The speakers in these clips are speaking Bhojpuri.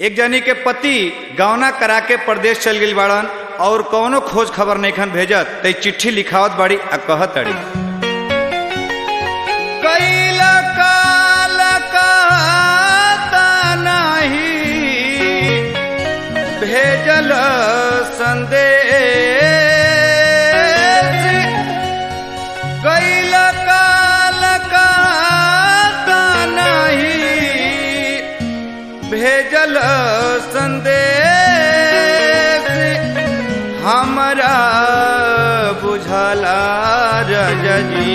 एक जनी के पति गौना करा के प्रदेश चल गई बाड़न और कौनो खोज खबर नहीं भेजत ते चिट्ठी लिखावत बाड़ी आ कहत अड़ी कैला काल कहता नहीं भेजल संदेश कैला काल कहता नहीं भेजल संदेश हमरा बुझला रजजी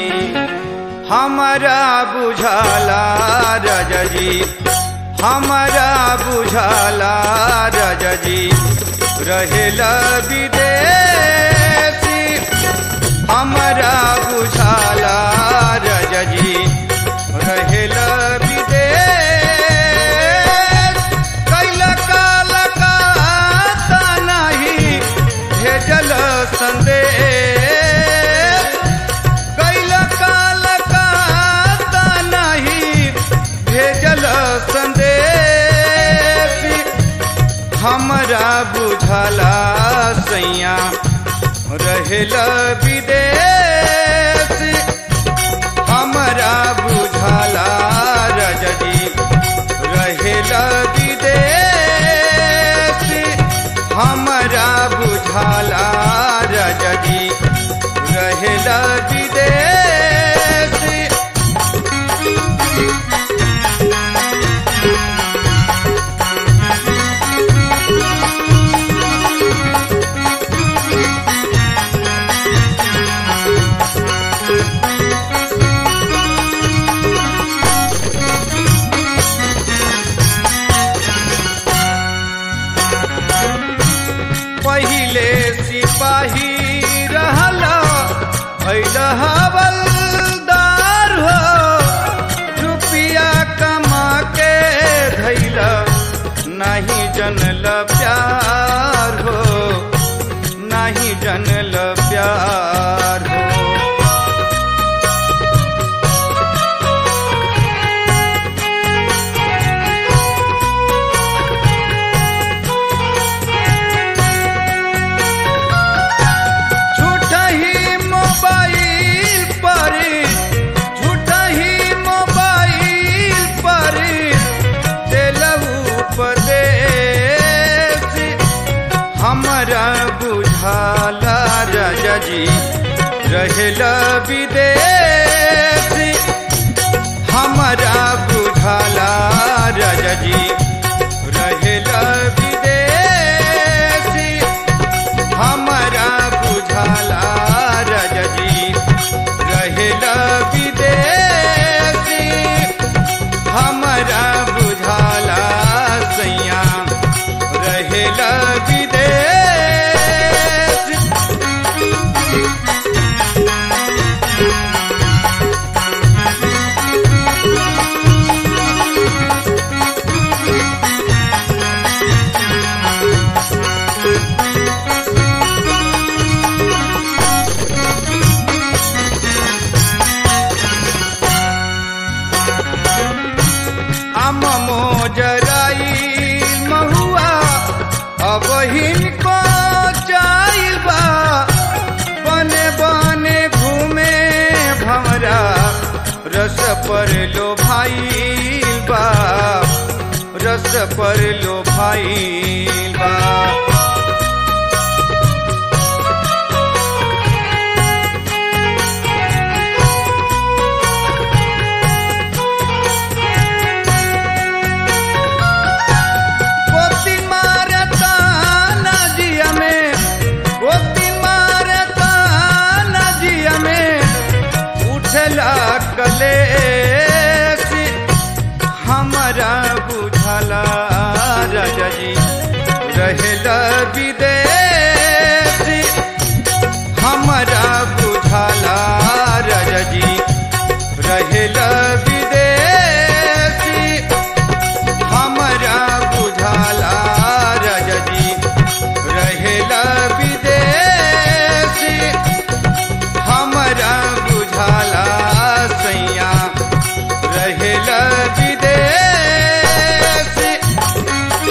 हमरा बुझला रजजी हमरा बुझला रजजी रहेला विदेशी हमरा बुझला रजजी रहेला विदेश कैला काल कहता नहीं भेजल संदेश कैला काल कहता नहीं भेजल संदेश हमरा बुझला सैया रहेला विदेश हमरा बुझला रजजी रहेला विदेश हमरा बुझला रजजी रहेला विदेश पहिले सिपाही रहला भैल हवलदार हो रुपया कमा के धैल नहीं जनल प्यार हो नहीं जनल प्यार हो झूठा ही मोबाइल पर झूठा ही मोबाइल पर दिलऊ उपदेश हमरा बुझाला रजजी रहेला विदेश हमरा बुझाला रजजी रहेला विदेश हमरा बुझाला रजजी रहेला विदेशी हमरा बुझाला सैया रहेला विदेश आम मोजराई महुआ अब हिनको जाइल बा बने बने घूमे भमरा रस पर लो भाई बा रस पर लो भाई बा गोती मारता नदिया में गोती मारता नदिया में उठला कलेश हमरा बुझला रजजी रहेला विदेशी हमरा बुझला रजजी रहेला विदेशी हमरा बुझाला रजजी रहेला विदेशी हमरा बुझाला सैया रहेला विदेशी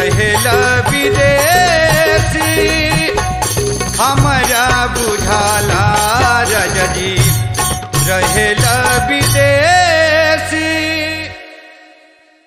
रहेला विदेशी हमारा बुझाला रजजी रहेला